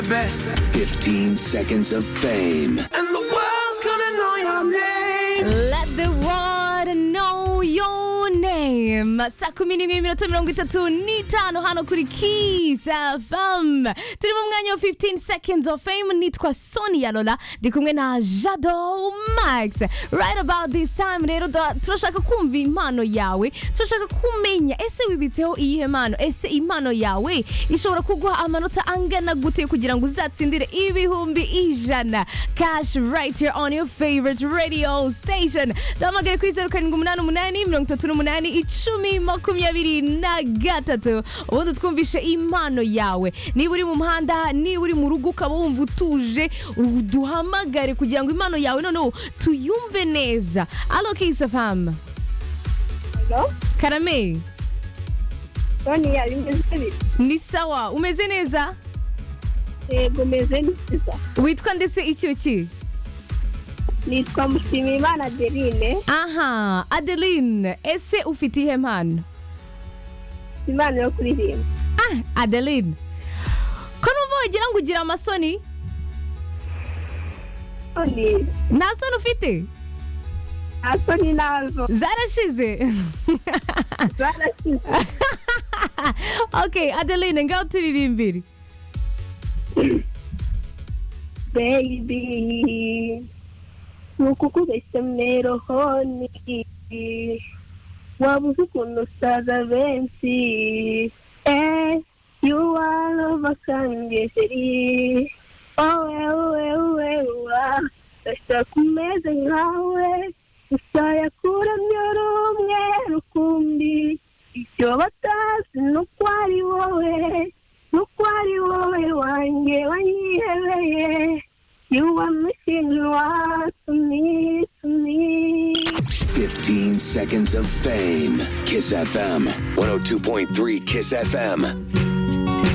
best. 15 seconds of fame. And the world's gonna know your name. Let the world know your name. Saa kumi n'imwe iminota mirongo itatu n'itanu hano kuri Kiss FM. Turi mu mwanya wa 15 seconds of fame. Nitwa Sonia Lola ndi kumwe na Jado Max. Right about this time rero da- turashaka kumva impano yawe, turashaka kumenya ese wibitseho iyihe mpano, ese impano yawe ishobora kuguha amanota angana gute kugira ngo uzatsindire ibihumbi ijana. Cash right here on your favorite radio station. Duhamagare kuri zeru karindwi umunani umunani mirongo itatu n'umunani icumi makumyabiri na gatatu ubundi twumvishe impano yawe niba uri mu muhanda niba uri mu rugo ukaba wumva utuje duhamagare kugira ngo impano yawe noneho tuyumve neza alo kisafamu Hello? karame Sonia bimeze bite ni sawa umeze neza yego meze neza witwa ndetse icyo ki nitwa mushimiyimana adeline aha adeline ese ufite ihe mpano impano yo kuririmba ah adeline ko numva wagira ngo ugira amasoni none nta soni ufite nta soni nazo zarashize zarashize ok adeline ngaho turirimbire baby nukukubeshya mnerohoni wabuze ukuntu usaza benshi eh you are overkangeri owe owe owe wa ndashaka umeze nkawe gusa yakura myoro umwe rukumbi icyo batazi ni uko ari wowe nuko ari wowe wanjye wanyihebeye you are missing what to me to me 15 seconds of fame. Kiss FM. 102.3 Kiss FM.